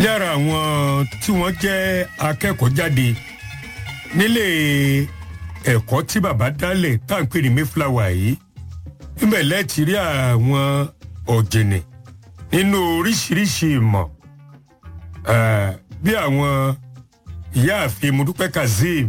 lára àwọn tí wọ́n jẹ́ akẹ́kọ̀ọ́ jáde nílé ẹ̀kọ́ tí bàbá dálẹ̀ tá à ń pè ní mayflower yìí níbẹ̀ lẹ́ẹ̀tì rí àwọn ọ̀jìnì nínú oríṣiríṣi ìmọ̀ bí àwọn ìyáàfin mudupẹ́ kazeem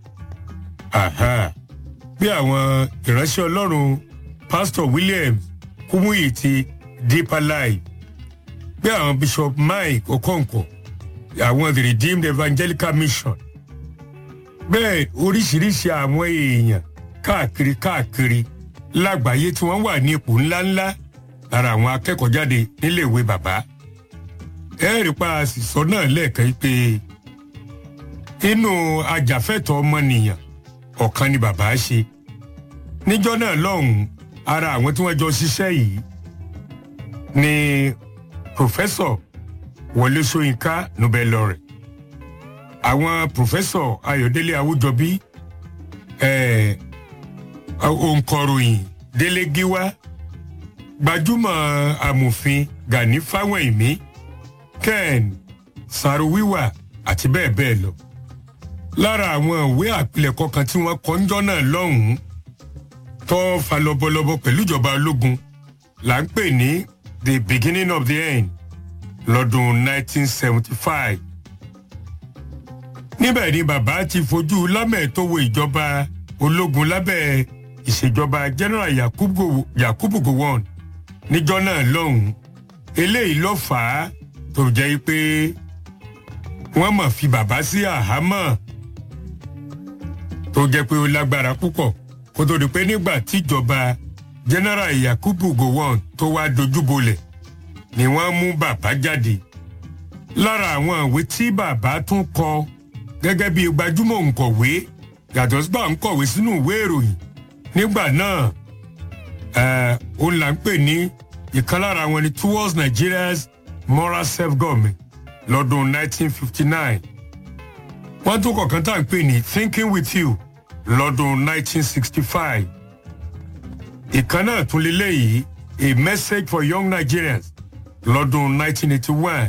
bí àwọn ìránṣẹ́ ọlọ́run pastor william kumuyi ti deeper life bí àwọn bishop mike okonkwo àwọn the redeemed evangelical mission bẹ́ẹ̀ oríṣiríṣi àwọn èèyàn káàkiri káàkiri lágbàáyé tí wọ́n wà ní ipò ńláńlá lára àwọn akẹ́kọ̀ọ́ jáde níléèwé bàbá ẹ̀rí pa àṣìṣọ náà lẹ́ẹ̀kan pé inú ajàfẹ́tọ̀ ọmọnìyàn ọ̀kan ni bàbá ṣe níjọ́ náà lọ́hùn-ún ara àwọn tí wọ́n jọ ṣiṣẹ́ yìí ni pòfẹ́sọ̀ wọlé ṣóyínká nobel laureate àwọn pòfẹ́sọ̀ ayọ̀délé awújọbí òǹkọ̀ròyìn délé gíwá gbajúmọ̀ amòfin gani fáwẹ̀mí ken sarowiwa àti bẹ́ẹ̀ bẹ́ẹ̀ lọ lára àwọn ìwé àpilẹ̀kọ kan tí wọ́n kọ́ ńjọ́ náà lọ́hùn-ún tó fa lọ́bọ̀lọ́bọ̀ pẹ̀lú ìjọba ológun là ń pè ní the beginning of the end lọ́dún 1975 níbẹ̀ ni bàbá ti fojú lámẹ̀tọ́wọ́ ìjọba ológun lábẹ́ ìṣèjọba general yakubu, yakubu gowon níjọ́ náà lọ́hùn-ún eléyìí ló fà á tó jẹ́ pé wọ́n mọ̀ fi bàbá sí àhámọ́ tó jẹ́ pé ó lágbára púpọ̀ kó tó di pé nígbà tíjọba general yakubu gowon tó wá dojúbolẹ̀ ni wọ́n mú bàbá jáde lára àwọn ìwé tí bàbá tún kọ gẹ́gẹ́ bí gbajúmọ̀ òǹkọ̀wé yàtọ̀ sígbà ń kọ̀wé sínú ìwé ìròyìn nígbà náà òun là ń pè ní ìkan lára wọn ni towards nigeria's moral self-government lọ́dún 1959 wọ́n tún kọ̀ọ̀kan tá à ń pè ní thinking with you lọ́dún 1965 ìkan náà tún lélẹ́yìí a message for young nigerians lọ́dún 1981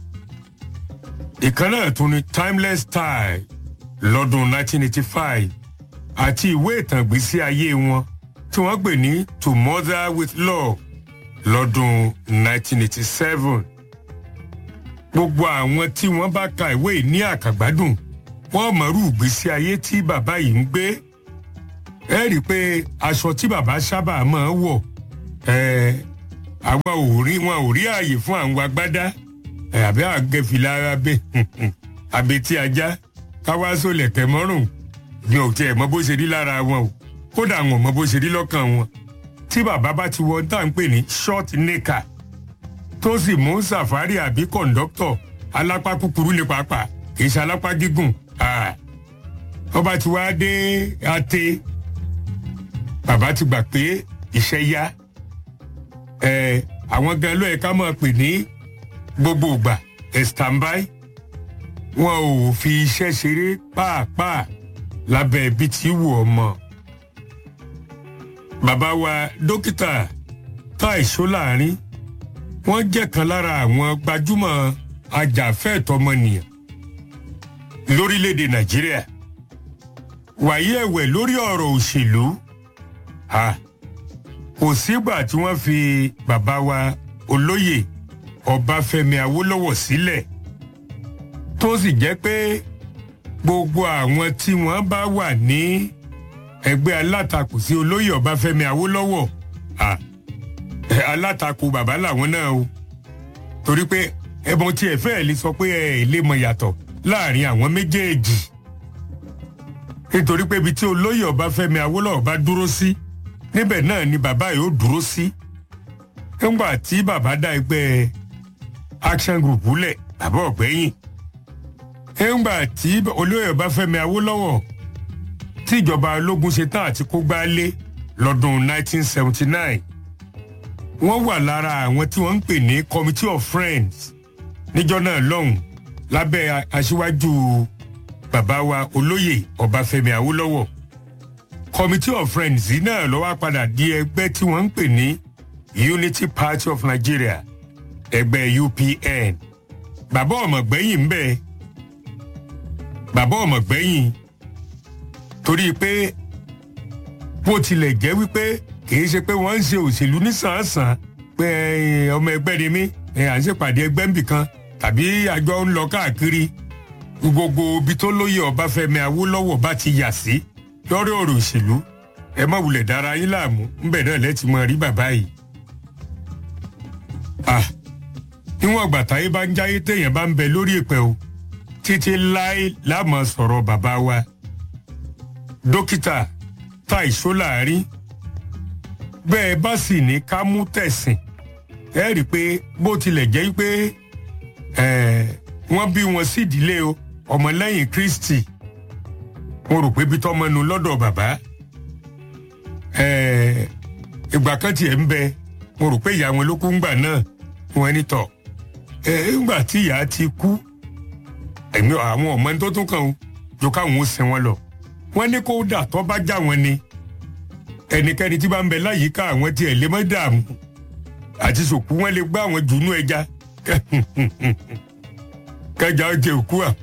ìkan náà tún ní timeless style lọ́dún 1985 àti ìwé ìtàn ìgbésí ayé wọn tí wọ́n pè ní to mother with love lọ́dún 1987 gbogbo àwọn tí wọ́n bá ka ìwé yìí ní àkàgbádùn wọ́n mọ̀rú ìgbésí ayé tí bàbá yìí ń gbé ẹ rí i pé aṣọ tí bàbá sábà máa ń wọ̀ àwọn ò rí wọn ò rí ààyè fún àwọn agbádá àbí àgẹ̀fìlà abẹ àbẹ̀tí ajá káwá sólẹ̀ tẹ̀ mọ́rùn ni ò tiẹ̀ mọ bó ṣe rí lára wọn o kódà wọn mọ bó ṣe rí lọ́kàn wọn tí bàbá bá ti wọ tá à ń pè ní short nika tó sì mú sàfárì àbí kọ̀ǹdọ́tọ̀ alápá kúkúrú ní pàápàá kì í ṣe alápá gígùn ọba tí wàá dé ate bàbá ti gbà pé iṣẹ́ yá àwọn gan ló yẹ ká máa pè ní gbogbo ìgbà standby wọn ò fi iṣẹ́ ṣeré pàápàá lábẹ́ ibi tí wù ọ́ mọ́ bàbá wa dókítà táì ṣóláàrin wọ́n jẹ́ kan lára àwọn gbajúmọ̀ ajàfẹ́ẹ̀tọ́mọnìyàn lórílẹ̀‐èdè nàìjíríà wàyí ẹ̀wẹ̀ lórí ọ̀rọ̀ òṣèlú kò sígbà tí wọ́n fi bàbá wa olóyè ọbáfẹ́mi awólọ́wọ̀ sílẹ̀ tó sì jẹ́ pé gbogbo àwọn tí wọ́n bá wà ní ẹgbẹ́ alátakò sí olóyè ọbáfẹ́mi awólọ́wọ̀ alátakò bàbá làwọn náà o torí pé ẹbọn tí ẹ fẹ́ẹ̀ lè sọ pé ẹ lè mọ yàtọ̀ láàrin àwọn méjèèjì nítorí pé ibi tí olóyè ọbáfẹ́mi awólọ́wọ̀ bá dúró sí níbẹ̀ náà ni bàbá yóò dúró sí nígbà tí bàbá dá ẹgbẹ́ action group lẹ̀ bàbá ọ̀gbẹ́yìn nígbà tí olóyè ọbáfẹ́mi awólọ́wọ̀ tí ìjọba ológun ṣe tán àti kó gbálé lọ́dún 1979 wọ́n wà lára àwọn tí wọ́n ń pè ní committee of friends níjọ́ náà lọ́hùn lábẹ́ aṣíwájú bàbá wa olóyè ọbáfẹ́mi awólọ́wọ̀ committee of friends yìí náà ló wá padà di ẹgbẹ́ tí wọ́n ń pè ní unity party of nigeria ẹgbẹ́ upn bàbá ọmọ gbẹ̀yìn ń bẹ bàbá ọmọ gbẹ̀yìn torí pé bó tilẹ̀ jẹ́ wípé kìí ṣe pé wọ́n ń ṣe òṣèlú nísànsàn pé ọmọ ẹgbẹ́ ni mí à ń ṣèpàdé ẹgbẹ́ nbì kan tàbí àjọ ń lọ káàkiri gbogbo ibi tó lóye Ọbáfẹ́mi Awólọ́wọ̀ bá ti yà sí lórí ọ̀rọ̀ òṣèlú ẹ má wulẹ̀ dára yín láàmú ńbẹ̀ náà lẹ́tì mọ́ rí bàbá yìí. ah níwọ̀n àgbà táyé bá ń jáyé téèyàn bá ń bẹ lórí ìpẹ́ o títí láé láàmú sọ̀rọ̀ bàbá wa dókítà Táì Sólàárín bẹ́ẹ̀ bá sì ní ká mú tẹ̀sìn ẹ rí i pé bó tilẹ̀ jẹ́ pé wọ́n bí wọn sí ìdílé ọmọlẹ́yìn Kristi mo rò pé bí tọ́mọnu lọ́dọ̀ bàbá ìgbà kan tiẹ̀ ń bẹ mo rò pé ìyá wọn ló kú ńgbà náà wọn ní tọ̀ ńgbà tí ìyá ti kú ẹ̀mí àwọn ọmọ tó tún kàn ó jọ káwọn ó sin wọn lọ wọ́n ní kó dà tó bá já wọn ni ẹnikẹ́ni tí bá ń bẹ láyìíká àwọn tí ẹ̀ lè mọ́ dààmú àti sòkú wọn lè gbá àwọn jùnú ẹja kẹjà ọjẹ òkú à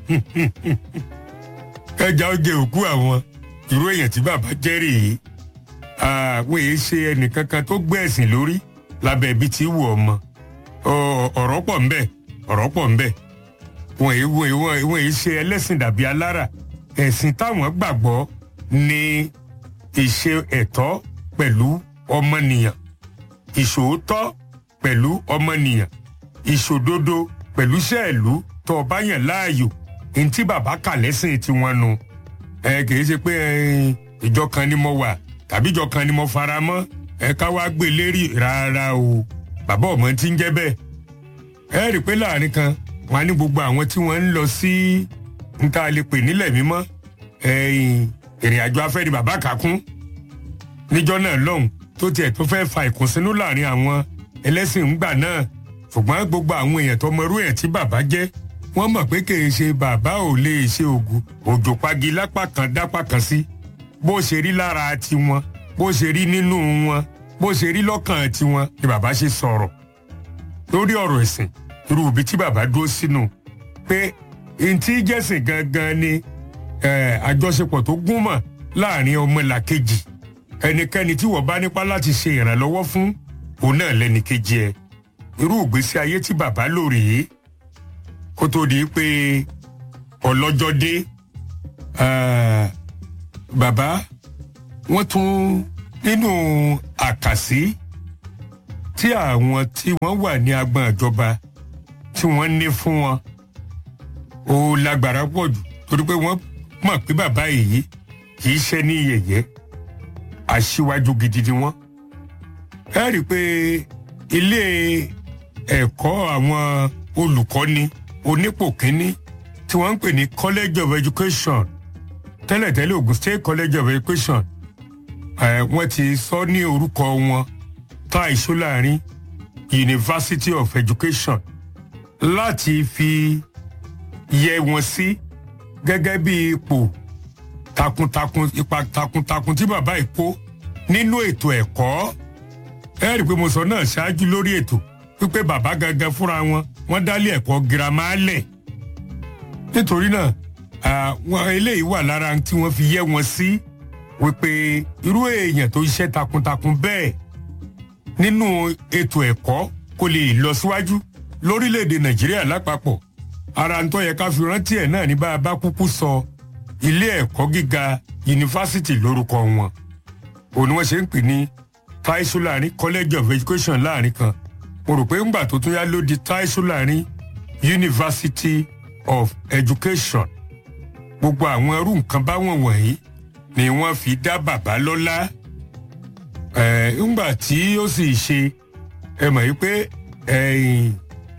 kẹjà ọjẹ òkú àwọn irú èèyàn tí bàbá jẹ́ rèé àwọn èyí ṣe ẹnìkankan tó gbé ẹ̀sìn lórí lábẹ́ ibi tí wù ọmọ ọ̀rọ̀ pọ̀ ń bẹ ọ̀rọ̀ pọ̀ ń bẹ wọn èyí wọn èyí ṣe ẹlẹ́sìn dàbí alára ẹ̀sìn táwọn gbàgbọ́ ní ìṣe ẹ̀tọ́ pẹ̀lú ọmọnìyàn ìṣòótọ́ pẹ̀lú ọmọnìyàn ìṣòdodo pẹ̀lú sẹ́ẹ̀lú tó o bá yàn láàyò ní tí bàbá kà lẹ́sìn tiwọn nu ẹ kìí ṣe pé ìjọ kan ni mo wà tàbí ìjọ kan ni mo fara mọ́ ẹ ká wá gbé lérí rárá o bàbá ọmọ tí ń jẹ́ bẹ́ẹ̀ ẹ rí i pé láàrin kan wọn á ní gbogbo àwọn tí wọ́n ń lọ sí níta lè pè nílẹ̀ mímọ́ ìrìn àjò afẹ́ ni bàbá kà kún níjọ́ náà lọ́hùn tó tiẹ̀ tó fẹ́ fa ìkùnsínú láàrin àwọn ẹlẹ́sìn ńgbà náà ṣùgbọ́n gbogbo àwọn èèyàn tó mọrú ẹ̀ tí bàbá jẹ́ wọ́n mọ̀ pé kì í ṣe bàbá ò lè ṣe ògùn òjò pagi lápá kan dápá kan sí bó ṣe rí lára tiwọn bó ṣe rí nínú wọn bó ṣe rí lọ́kàn tiwọn ni bàbá ṣe sọ̀rọ̀ lórí ọ̀rọ̀ ẹ̀sìn irú ibi tí bàbá dúró sínú pé ntí jẹ́sìn gangan ni àjọṣepọ̀ tó gúnmọ̀ láàrin ọmọlàkejì ẹnikẹ́ni tí wọ́n bá nípa láti ṣe ìrànlọ́wọ́ fún òun náà lẹ́nìkejì ẹ̀ irú ìgbésí ayé tí bàbá lò rèé kó tó di pé ọlọ́jọ́ dé bàbá wọ́n tún nínú àkàsí tí àwọn tí wọ́n wà ní agbọn ìjọba tí wọ́n ní fún wọn ó lágbára pọ̀ jù torí pé wọ́n mọ̀ pé bàbá yìí kì í ṣe ní yẹ̀yẹ́ aṣíwájú gidi ni wọ́n. ẹ rí i pé ilé ẹ̀kọ́ àwọn olùkọ́ni onípò kínní tí wọ́n ń pè ní college of education tẹ́lẹ̀tẹ́lẹ̀ Ogun State college of education wọ́n ti sọ ní orúkọ wọn Táì Sólàárín University of Education láti fi yẹ wọn sí gẹ́gẹ́ bí ipò takuntakun ipa takuntakun tí bàbá yìí kó nínú ètò ẹ̀kọ́ ẹ rí i pé mo sọ náà ṣáájú lórí ètò wípé bàbá gangan fúnra wọn wọ́n dálé ẹ̀kọ́ girama lẹ̀ nítorí náà àwọn eléyìí wà lára tí wọ́n fi yẹ wọn sí wípé irú èèyàn tó ṣiṣẹ́ takuntakun bẹ́ẹ̀ nínú ètò ẹ̀kọ́ kó lè lọ síwájú lórílẹ̀‐èdè Nàìjíríà lápapọ̀ ara ń tó yẹ ká fi rántí ẹ̀ náà ní bá a bá kúkú sọ ilé ẹ̀kọ́ gíga yunifásitì lórúkọ wọn òun ni wọ́n ṣe ń pè ní Tai Solarin College of Education láàrin kan mo rò pé ńgbà tó tún yá ló di Tai Solarin University of Education gbogbo àwọn irú nǹkan báwọn wọ̀nyí ni wọ́n fi dá bàbá lọ́lá ẹ̀ ńgbà tí ó sì ṣe ẹ mọ̀ yí pé ẹ̀yìn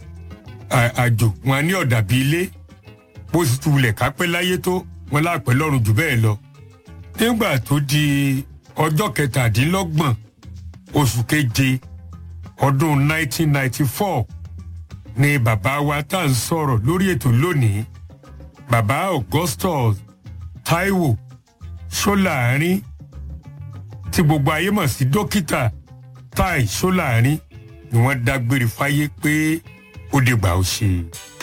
àjò wọn ní ọ̀dà bíi ilé bó sì tulẹ̀ kápẹ́ láyé tó wọn láàpẹ́ lọ́rùn jù bẹ́ẹ̀ lọ. nígbà tó di ọjọ́ kẹtàdínlọ́gbọ̀n oṣù keje ọdún 1994 ni bàbá wa tá à ń sọ̀rọ̀ lórí ètò lónìí bàbá Augustus Taiwo Sólàárín tí gbogbo ayé mọ̀ sí dókítà Tai Sólàárín ni wọ́n dágbére fáyé pé ó dìgbà ó ṣe.